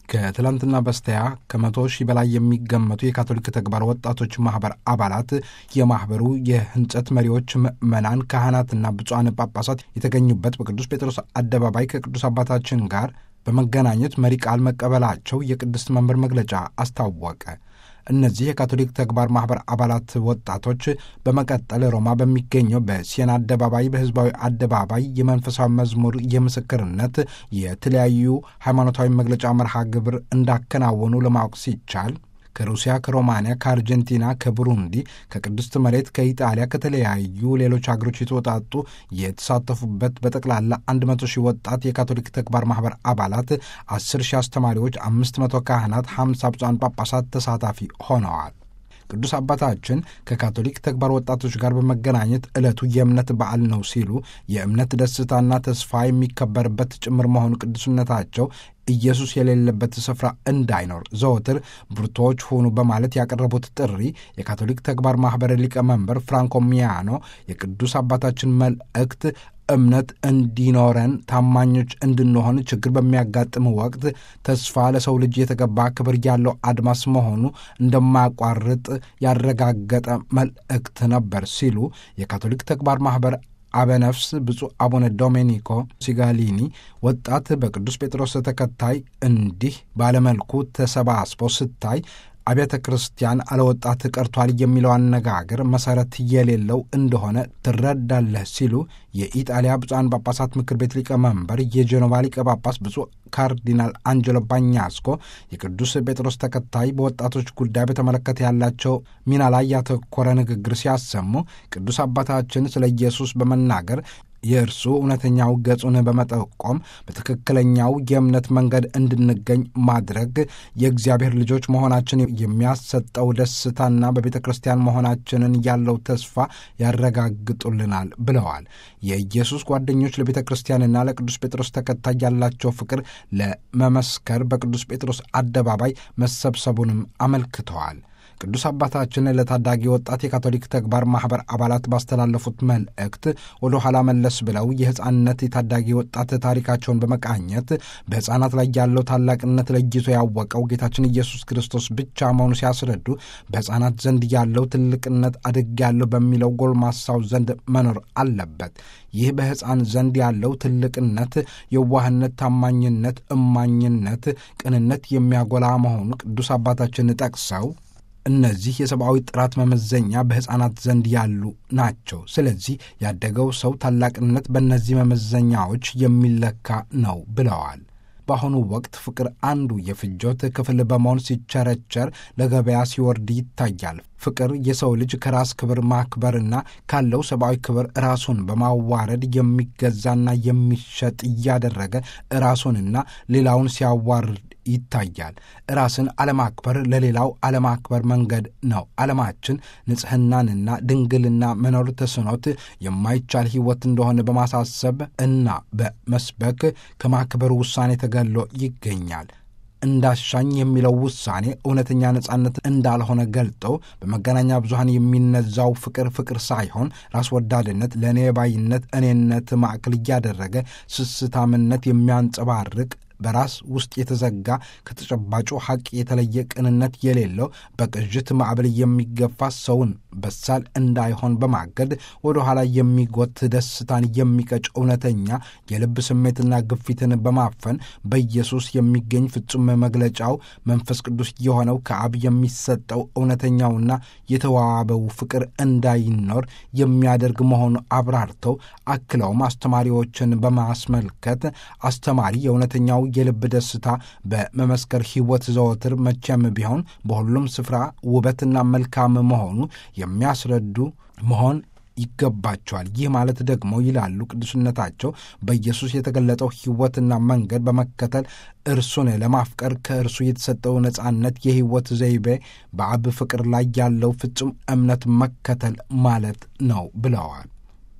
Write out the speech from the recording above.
ከትላንትና በስቲያ ከመቶ ሺህ በላይ የሚገመቱ የካቶሊክ ተግባር ወጣቶች ማኅበር አባላት የማኅበሩ የህንጸት መሪዎች፣ ምዕመናን፣ ካህናትና ብፁዓን ጳጳሳት የተገኙበት በቅዱስ ጴጥሮስ አደባባይ ከቅዱስ አባታችን ጋር በመገናኘት መሪ ቃል መቀበላቸው የቅድስት መንበር መግለጫ አስታወቀ። እነዚህ የካቶሊክ ተግባር ማኅበር አባላት ወጣቶች በመቀጠል ሮማ በሚገኘው በሲየና አደባባይ በሕዝባዊ አደባባይ የመንፈሳዊ መዝሙር የምስክርነት የተለያዩ ሃይማኖታዊ መግለጫ መርሃ ግብር እንዳከናወኑ ለማወቅ ሲቻል ከሩሲያ፣ ከሮማንያ፣ ከአርጀንቲና፣ ከቡሩንዲ፣ ከቅድስት መሬት፣ ከኢጣሊያ፣ ከተለያዩ ሌሎች ሀገሮች የተወጣጡ የተሳተፉበት በጠቅላላ 100 ሺህ ወጣት የካቶሊክ ተግባር ማኅበር አባላት፣ 10 ሺህ አስተማሪዎች፣ 500 ካህናት፣ 50 ብፁዓን ጳጳሳት ተሳታፊ ሆነዋል። ቅዱስ አባታችን ከካቶሊክ ተግባር ወጣቶች ጋር በመገናኘት ዕለቱ የእምነት በዓል ነው ሲሉ የእምነት ደስታና ተስፋ የሚከበርበት ጭምር መሆኑ ቅዱስነታቸው ኢየሱስ የሌለበት ስፍራ እንዳይኖር ዘወትር ብርቶች ሆኑ በማለት ያቀረቡት ጥሪ የካቶሊክ ተግባር ማኅበር ሊቀመንበር ፍራንኮ ሚያኖ የቅዱስ አባታችን መልእክት እምነት እንዲኖረን ታማኞች እንድንሆን ችግር በሚያጋጥም ወቅት ተስፋ ለሰው ልጅ የተገባ ክብር ያለው አድማስ መሆኑ እንደማያቋርጥ ያረጋገጠ መልእክት ነበር ሲሉ የካቶሊክ ተግባር ማኅበር አበነፍስ ብፁዕ አቡነ ዶሜኒኮ ሲጋሊኒ ወጣት በቅዱስ ጴጥሮስ ተከታይ እንዲህ ባለመልኩ ተሰባስቦ ስታይ አብያተ ክርስቲያን አለወጣት ቀርቷል የሚለው አነጋገር መሠረት የሌለው እንደሆነ ትረዳለህ ሲሉ የኢጣሊያ ብፁዓን ጳጳሳት ምክር ቤት ሊቀመንበር የጀኖቫ ሊቀ ጳጳስ ብፁዕ ካርዲናል አንጀሎ ባኛስኮ የቅዱስ ጴጥሮስ ተከታይ በወጣቶች ጉዳይ በተመለከተ ያላቸው ሚና ላይ ያተኮረ ንግግር ሲያሰሙ ቅዱስ አባታችን ስለ ኢየሱስ በመናገር የእርሱ እውነተኛው ገጹን በመጠቆም በትክክለኛው የእምነት መንገድ እንድንገኝ ማድረግ የእግዚአብሔር ልጆች መሆናችን የሚያሰጠው ደስታና በቤተ ክርስቲያን መሆናችንን ያለው ተስፋ ያረጋግጡልናል ብለዋል። የኢየሱስ ጓደኞች ለቤተ ክርስቲያንና ለቅዱስ ጴጥሮስ ተከታይ ያላቸው ፍቅር ለመመስከር በቅዱስ ጴጥሮስ አደባባይ መሰብሰቡንም አመልክተዋል። ቅዱስ አባታችን ለታዳጊ ወጣት የካቶሊክ ተግባር ማኅበር አባላት ባስተላለፉት መልእክት ወደ ኋላ መለስ ብለው የሕፃንነት የታዳጊ ወጣት ታሪካቸውን በመቃኘት በሕፃናት ላይ ያለው ታላቅነት ለይቶ ያወቀው ጌታችን ኢየሱስ ክርስቶስ ብቻ መሆኑ ሲያስረዱ በሕፃናት ዘንድ ያለው ትልቅነት አድግ ያለው በሚለው ጎልማሳው ዘንድ መኖር አለበት። ይህ በሕፃን ዘንድ ያለው ትልቅነት የዋህነት፣ ታማኝነት፣ እማኝነት፣ ቅንነት የሚያጎላ መሆኑ ቅዱስ አባታችን ጠቅሰው እነዚህ የሰብአዊ ጥራት መመዘኛ በሕፃናት ዘንድ ያሉ ናቸው። ስለዚህ ያደገው ሰው ታላቅነት በእነዚህ መመዘኛዎች የሚለካ ነው ብለዋል። በአሁኑ ወቅት ፍቅር አንዱ የፍጆት ክፍል በመሆን ሲቸረቸር ለገበያ ሲወርድ ይታያል። ፍቅር የሰው ልጅ ከራስ ክብር ማክበርና ካለው ሰብአዊ ክብር ራሱን በማዋረድ የሚገዛና የሚሸጥ እያደረገ ራሱንና ሌላውን ሲያዋርድ ይታያል። ራስን አለማክበር ለሌላው አለማክበር መንገድ ነው። ዓለማችን ንጽሕናንና ድንግልና መኖር ተስኖት የማይቻል ሕይወት እንደሆነ በማሳሰብ እና በመስበክ ከማክበር ውሳኔ ተገሎ ይገኛል። እንዳሻኝ የሚለው ውሳኔ እውነተኛ ነጻነት እንዳልሆነ ገልጠው በመገናኛ ብዙኃን የሚነዛው ፍቅር ፍቅር ሳይሆን ራስ ወዳድነት፣ ለእኔ ባይነት፣ እኔነት ማዕከል እያደረገ ስስታምነት የሚያንጸባርቅ በራስ ውስጥ የተዘጋ ከተጨባጩ ሐቅ የተለየ ቅንነት የሌለው በቅዥት ማዕበል የሚገፋ ሰውን በሳል እንዳይሆን በማገድ ወደ ኋላ የሚጎት ደስታን የሚቀጭ እውነተኛ የልብ ስሜትና ግፊትን በማፈን በኢየሱስ የሚገኝ ፍጹም መግለጫው መንፈስ ቅዱስ የሆነው ከአብ የሚሰጠው እውነተኛውና የተዋበው ፍቅር እንዳይኖር የሚያደርግ መሆኑ አብራርተው አክለውም አስተማሪዎችን በማስመልከት አስተማሪ የእውነተኛው የልብ ደስታ በመመስከር ሕይወት ዘወትር መቼም ቢሆን በሁሉም ስፍራ ውበትና መልካም መሆኑ የሚያስረዱ መሆን ይገባቸዋል። ይህ ማለት ደግሞ ይላሉ ቅዱስነታቸው በኢየሱስ የተገለጠው ሕይወትና መንገድ በመከተል እርሱን ለማፍቀር ከእርሱ የተሰጠው ነጻነት የሕይወት ዘይቤ በአብ ፍቅር ላይ ያለው ፍጹም እምነት መከተል ማለት ነው ብለዋል።